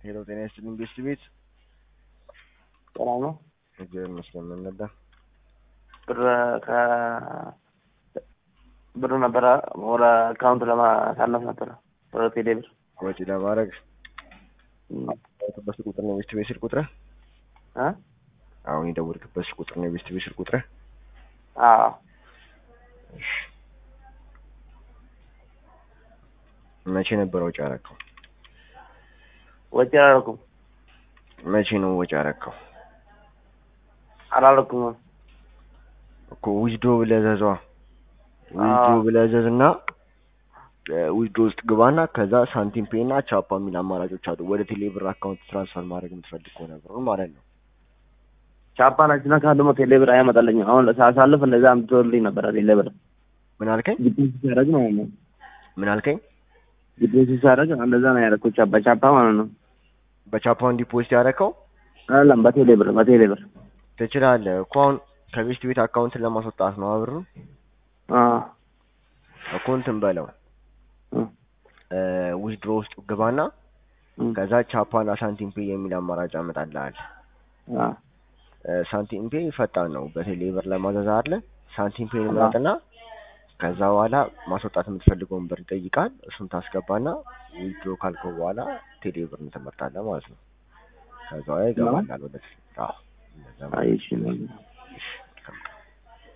ሄሎ ጤና ይስጥልኝ ቤስት ቤት ሰላም ነው። እግዚአብሔር ይመስገን። ምን ነበር? ብር ከ ብሩ ነበረ ወደ አካውንት ለማሳለፍ ነበረ ወደ ቴሌ ብር ወጪ ለማድረግ የደወልክበት ቁጥር ነው ቤስት ቤት ስልክ ቁጥርህ? እ አሁን የደወልክበት ስልክ ቁጥር ነው ቤስት ቤት ስልክ ቁጥርህ? አዎ እሺ። መቼ ነበር ወጪ ያረከው? ወጪ አላደረኩም መቼ ነው ወጪ ያረከው? አላደረኩም። እኮ ዊዝዶ ብለህ ዘዟ ዊዝዶ ብለህ ዘዝ እና ዊዝዶ ውስጥ ግባና ከዛ ሳንቲም ፔ እና ቻፓ የሚል አማራጮች አሉ። ወደ ቴሌ ብር አካውንት ትራንስፈር ማድረግ የምትፈልግ ከሆነ ብሩን ማለት ነው። ቻፓ ናችና ካለ ቴሌ ብር አያመጣልኝም። አሁን ሳሳልፍ እንደዛ አምጥቶልኝ ነበረ ቴሌ ብር ምን አልከኝ? ዲፖዚት ሲያደርግ ማለት ነው። ምን አልከኝ? ዲፖዚት ሲያደርግ እንደዛ ነው ያደረኩት። ቻፓ ቻፓ ማለት ነው። በቻፓውን ዲፖዚት ያደረከው አይደለም በቴሌ ብር በቴሌ ብር ትችላለህ እኮ አሁን ከቤስት ቤት አካውንትን ለማስወጣት ነው አብሩ አዎ እኮ እንትን በለው እ ዊዝድሮ ውስጥ ግባና እ ከዛ ቻፓና ሳንቲም ፔ የሚል አማራጭ ያመጣልሃል። አዎ ሳንቲም ፔ ፈጣን ነው። በቴሌ ብር ለማዘዝ አለ ሳንቲም ፔ ምረጥና ከዛ በኋላ ማስወጣት የምትፈልገውን ብር ይጠይቃል። እሱን ታስገባና ዊዝድሮ ካልከው በኋላ ቴሌ ብር ትመርጣለህ ማለት ነው። ከዛ በኋላ ይገባላል ወደ አዎ እንደዛ ነው። አይ እሺ ነው። እሺ